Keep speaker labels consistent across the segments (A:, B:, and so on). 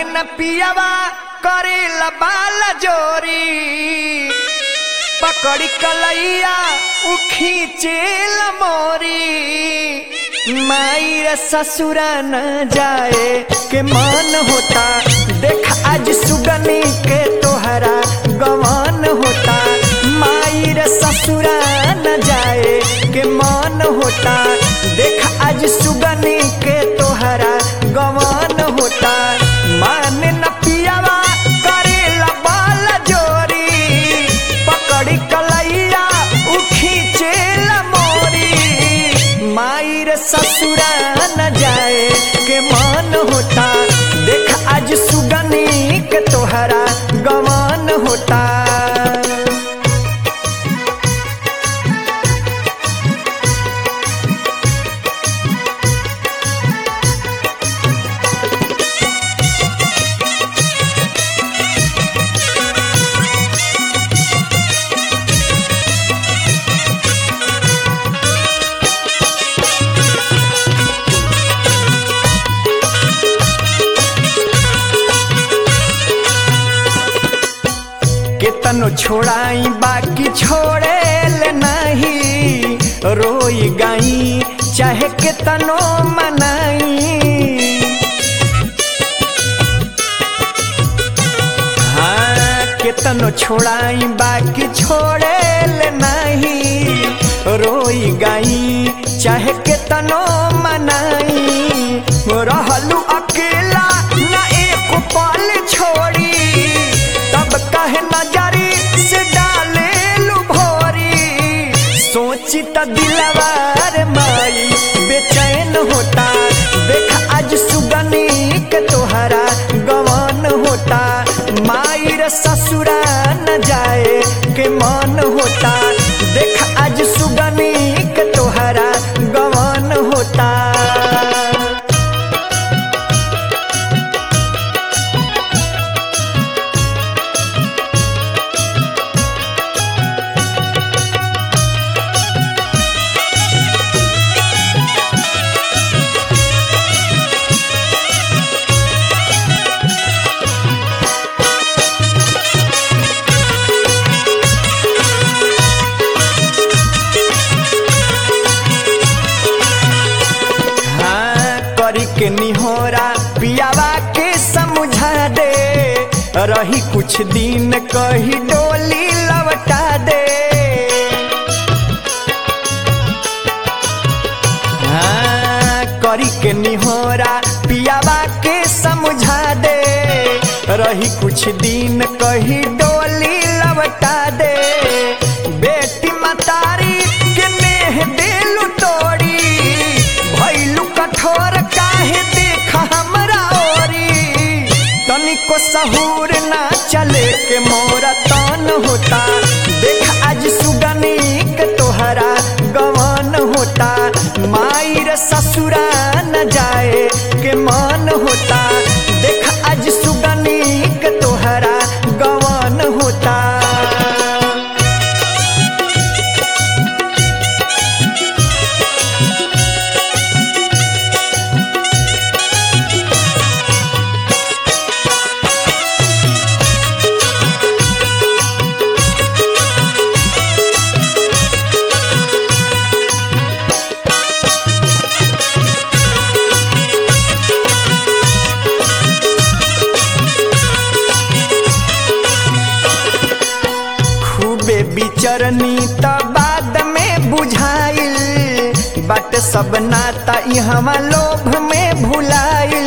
A: माने न पियावा करे बाल जोरी पकड़ी कलैया उ खींचेल मोरी माई ससुरा न जाए के मन होता देख आज सुगनी के तोहरा गवन होता माई रे ससुरा न जाए के मन होता देख आज सुगनी के तोहरा गवन होता मान न पियावा करेला बाल जोरी पकड़ी कलैया उखी चेल मोरी माई रे ससुरा न जाए के मन होता देख आज सुगनी के तोहरा गवन होता केतनो छोड़ाई बाकी छोड़े ले नहीं रोई गाई चाहे केतनो मनाई हाँ केतनो छोड़ाई बाकी छोड़े ले नहीं रोई गाई चाहे केतनो मनाई रहलू अकेला ना एक पल छोड़ी तब कहे नजरी से डाले लू भोरी सोची त दिलवार माई बेचैन होता देख आज सुगनी के तोहरा गवन होता माई रे ससुरा न जाए के मन होता देख आज सुगनी के तोहरा गवन होता हाँ करी के निहोरा पियावा के समझा दे रही कुछ दिन कही डोली लवटा दे हाँ करी के निहोरा पियावा के समझा दे रही कुछ दिन कही डोली लवटा दे बेटी मतारी के नेह दिलु तोड़ी भैलू कठोर काहे देख हमरा ओरी तनिको सहूर ना चले के मोरा तन होता देख आज सुगनी के तोहरा गवन होता माई रे ससुरा न जाए के मन होता देख आज सुगनी के तोहरा गवन होता खूबे बिचरनी त बाद में बुझाइल बट सब नाता इहवा लोभ में भुलाइल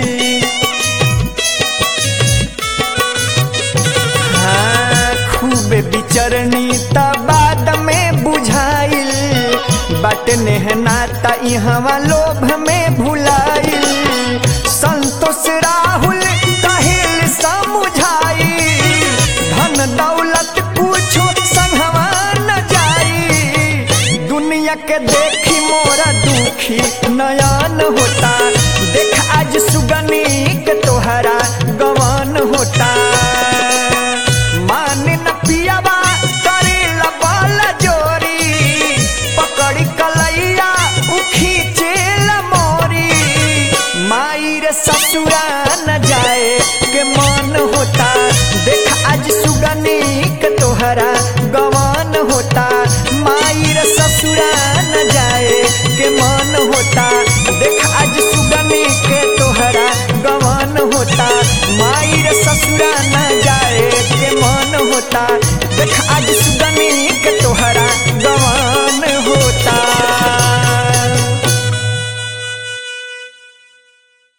A: हाँ, खूबे बिचरनी त बाद में बुझाइल बट नेह नाता इहवा लोभ में भुलाइल संतोष राहुल कहिल समझाई धन दौलत कुछो संगवा न जाई दुनिया के देखी मोरा दुखी नयन होता देख आज सुगनी के तोहरा गवन होता मान न पियावा करे बल जोरी पकड़ी कलैया उखी चेल मोरी माई रे ससुरा न जाए माई रे ससुरा न जाए के मन होता देख आज